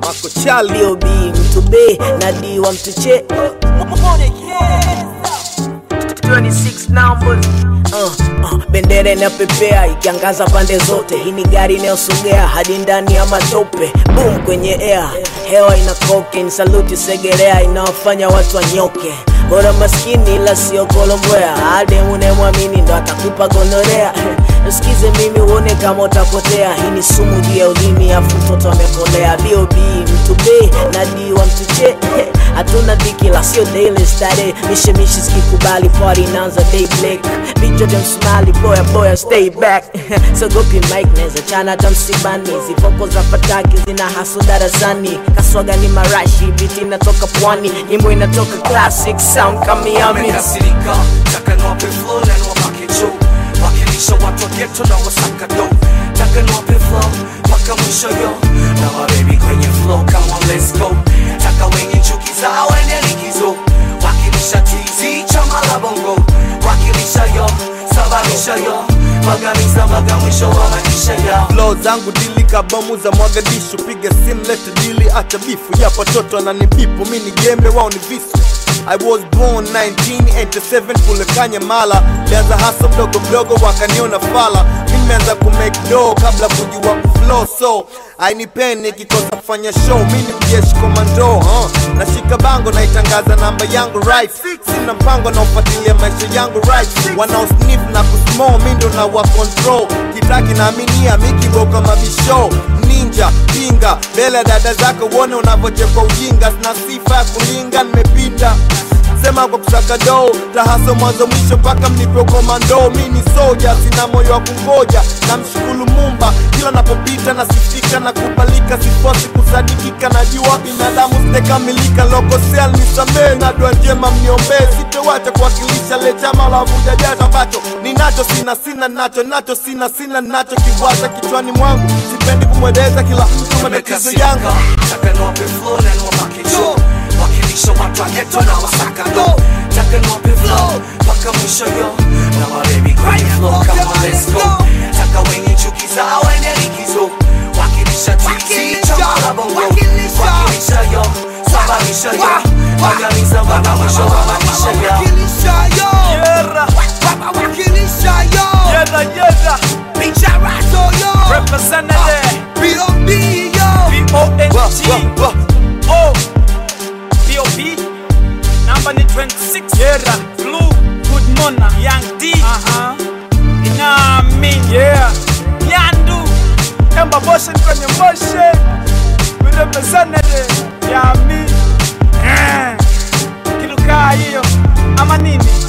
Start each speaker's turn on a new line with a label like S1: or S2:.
S1: makochali
S2: bob mtu b na d wa mtu che 26 numbers Uh, uh, bendera inapepea ikiangaza pande zote hii ni gari inayosogea hadi ndani ya matope boom kwenye air hewa ina cocaine saluti segerea inawafanya watu wanyoke bora maskini ila sio kolombwea ademu unemwamini ndo atakupa gonorea sikize mimi uone kama utapotea hii ni sumu juu ya ulimi afu mtoto amekolea bob mtu b na d wa mtu che hatuna dhiki la sio daily stare mishemishi zikikubali party inaanza day black vichwa vya msumali boya boya stay back sogopi mike neza chana hata msibani zifoko za fataki zina haso darasani kaswaga ni marashi biti inatoka pwani nyimbo inatoka classic sound kamiami
S3: wamekasirika taka niwape flow na niwapake juu wakilisha watu wa ghetto na wasaka do taka niwape flow mpaka mwisho yo na mabebi kwenye flow kama let's go taka wenye chuki zao ende likizo wakilisha tizi chama la bongo wakilisha yo sababisha yo magamiza maga mwisho wa maisha yao
S1: flow zangu dili kabomu za mwagadishu piga sim lete dili acha bifu ya watoto ananibipu mi ni gembe wao ni visu I was born 1987 kule Kanyamala, lianza hasa mdogo mdogo wakaniona fala. Mi nimeanza kumake do kabla kujua kuflow, so ainipeni kikosa kufanya show. Mi ni mjeshi komando huh? nashika bango naitangaza namba yangu right, sina mpango naofuatilia maisha yangu right, wanaosnif na kusmo mi ndo na wa control, kitaki naaminia mikiboka mabisho ninja pinga mbele ya dada zako uone unavyochekwa ujinga sina sifa ya kulinga nimepinda sema kwa kusaka doo tahaso mwanzo mwisho mpaka mnipe komando mi ni soja sina moyo wa kungoja na mshukuru mumba kila napopita nasifika na kubalika sifosi kusadikika najua binadamu sijakamilika lokosea nisamee na dua njema mniombee sitowacha kuwakilisha le chama la vuja jasho ambacho ninacho sina sina nacho nacho sina sina nacho kiwaza kichwani mwangu sipendi kumweleza kila mtu matatizo yangu
S3: Wamekasirika, taka niwape flow na niwapake juu wakilisha watu wa ghetto na wasaka do taka niwape flow mpaka mwisho yo na mabebi kwenye flow kama let's go taka wenye chuki zao ende likizo wakilisha tizi chama la bongo wakilisha yo sababisha yo magamiza mpaka mwisho wa maisha yao
S1: Yera, yera, yera. Representative B-O-N-G O B-O-B Number ni 26 Yera Blue Good Mona Young D Aha Inami Yeah Nyandu Emba Motion kwenye motion We representative Yami Eh Kilukaa hiyo Ama nini